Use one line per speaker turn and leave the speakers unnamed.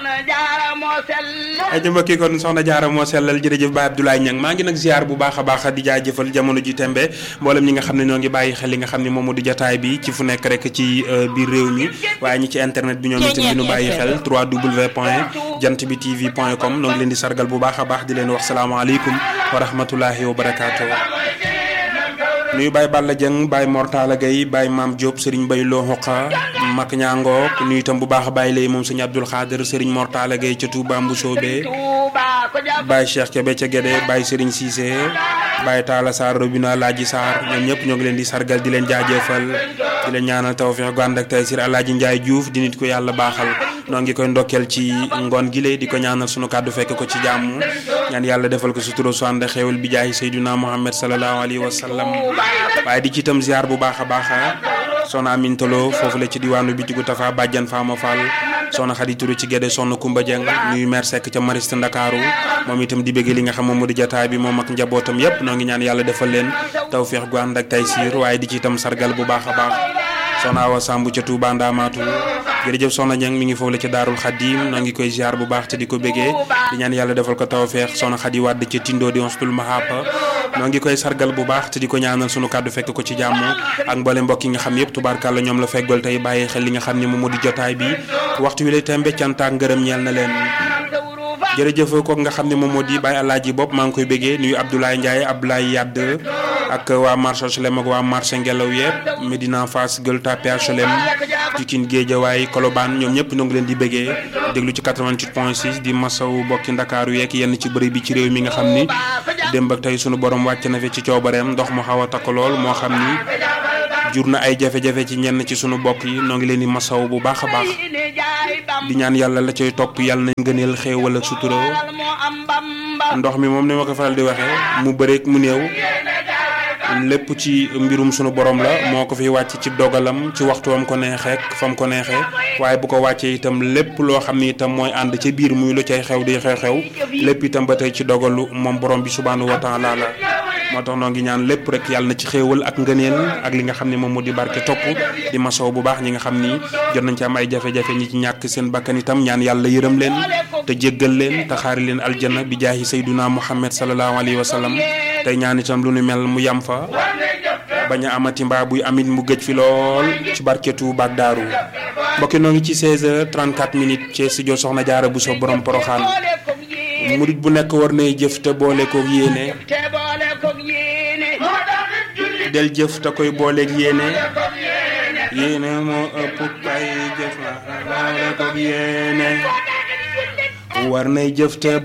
ay ca mbokki kon soxna jaara moo sellal jërëjëf Baye Abdoulaye Niang maa ngi nag ziar bu baax a baax di jaajëfal jamono ji tembe mboolem ñi nga xam ne ñoo ngi bàyyi xel li nga xam ne moom moo di jataay bi ci fu nekk rek ci biir réew mi waaye ñi ci internet bi ñoom itam di ñu bàyyi xel 3w point jant bi tv point com noo ngi leen di sargal bu baax a baax di leen wax salaamaaleykum wa rahmatullahi wa barakaatu nuyu Baye Balla Dieng Baye Mortala Gueye Baye Maam Diop Serigne Baye Lo Hoqa Mak Ñaangook nuyu itam bu baax a Baye lay moom sëñ Abdoul Khader Serigne Mortala Gueye ca Touba Mbusoobe Baye Cheikh Kébé ca Guédé Baye Serigne Cissé Baye Talla Sarr Robina Laaji Sarr ñoom ñëpp ñoo ngi leen di sargal di leen jaajëfal di leen ñaanal tawfeex gu ànd ak taysir Alaaji Njaay Diouf di nit ko yàlla baaxal noo ngi koy ndokkeel ci ngoon gi lay di ko ñaanal sunu kàddu fekk ko ci jàmm ñaan yàlla defal ko sutura su ànd xéewal bi jaay Seydina Muhammad sallallahu alayhi wa sallam waaye di ci itam ziar bu baax a baax soxna Amintalo foofu la ci diwaanu bitigu Tafa Bàjjan Fama Fall soxna Xadi Turu ci Gédé soxna Kumba Dieng nuyu maire Seck ca Mariste Ndakaaru moom itam di bëgg li nga xam moom moo di jataay bi moom ak njabootam yépp noo ngi ñaan yàlla defal leen tawféex gu ànd ak taysiir waaye di ci itam sargal bu baax a baax soxna Awa Samb ca Touba Ndamaatu jërëjëf soxna Ñang mi ngi foofu la ci Daarul Xadim noo ngi koy ziar bu baax te di ko bëggee di ñaan yàlla defal ko tawféex soxna Xadi Wàdd ca Tindo di Hostul Mahapa noo ngi koy sargal bu baax te di ko ñaanal sunu kàddu fekk ko ci jàmm ak mboole mbokk yi nga xam yëpp tubaarkàlla ñoom la feggal tey bàyyi xel li nga xam ne moom moo di jotaay bi waxtu wi lay tembe cant ak ngërëm ñeel na leen jërëjëf kooku nga xam ne moom moo di Baye Alaaji bopp maa ngi koy bëggee nuyu Abdoulaye Ndiaye Abdoulaye Yadd ak waa marché HLM ak waa marché Ngelaw yëpp Medina Fass Gueule Tapée HLM Pikine Guédiawaye Colobane ñoom ñëpp ñoo ngi leen di bëggee déglu ci 88 point 6 di masaw bokki Ndakaaru yeeg yenn ci bëri bi ci réew mi nga xam ni démb ak tey sunu borom wàcc na fi ci coobareem ndox mu xaw a takk lool moo xam ni jur na ay jafe-jafe ci ñenn ci sunu bokk yi noo ngi leen di masaw bu baax a baax di ñaan yàlla la cay topp yàlla nañ gëneel xéewal ak sutura ndox mi moom ni ma ko faral di waxee mu bëreek mu néew lépp ci mbirum sunu borom la moo ko fi wàcc ci dogalam ci waxtu wam ko neexee fam ko neexee waaye bu ko wàccee itam lépp loo xam ni itam mooy ànd ca biir muy lu cay xew di xew-xew lépp itam ba tey ci dogalu moom borom bi subhaanahu wa taala la moo tax noo ngi ñaan lépp rek yàlla na ci xéewal ak ngëneel ak li nga xam ne moom moo di barke topp di masow bu baax ñi nga xam ni jot nañ ci am ay jafe-jafe ñi ci ñàkk seen bakkan itam ñaan yàlla yërëm leen te jéggal leen te xaari leen aljanna bi jaahi sayduna muhammad sallallahu alayhi wa sallam tey ñaan itam lu nu mel mu yam fa bañ a amati mbaa buy amit mu gëj fi lool ci barketu baak daaru mbokki noo ngi ci 16h34 minutes ci studio Soxna Jaara bu so borom poroxaan murit bu nekk war nay jëf te boole koog yéene del jëf te koy booleeg yéene yéene moo ëpp kay jëf la boole koog yéene war nay jëf te